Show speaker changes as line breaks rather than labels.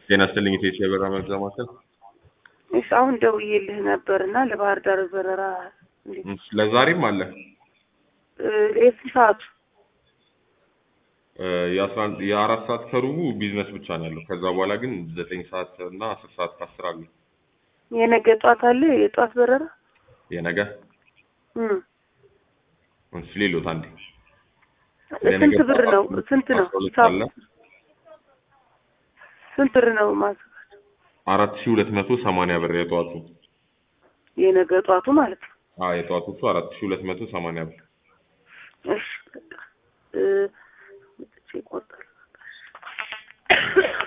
ጤና ይስጥልኝ ኢትዮጵያ የበረራ መግዣ ማዕከል።
እሺ አሁን ደውዬልህ ነበር እና ለባህር ዳር በረራ እንዴት
እሺ፣ ለዛሬም አለ
እ የስንት ሰዓቱ
እ የአስራ አንድ የአራት ሰዓት ከሩቡ ቢዝነስ ብቻ ነው ያለው። ከዛ በኋላ ግን ዘጠኝ ሰዓት እና አስር ሰዓት ከአስር አለ።
የነገ ጠዋት አለ የጠዋት በረራ
የነገ
እም
እሺ፣ ሌሎት አንዴ
ስንት ብር ነው ስንት ነው
አስራ ሁለት
ሂሳቡ?
አለ
ስንት ብር ነው ማዘጋጀት
አራት ሺህ ሁለት መቶ ሰማንያ ብር የጠዋቱ።
የነገ ጠዋቱ ማለት ነው
አዎ የጠዋቶቹ አራት ሺህ ሁለት መቶ ሰማንያ ብር።
እሺ በቃ እ መጥቼ እቆርጣለሁ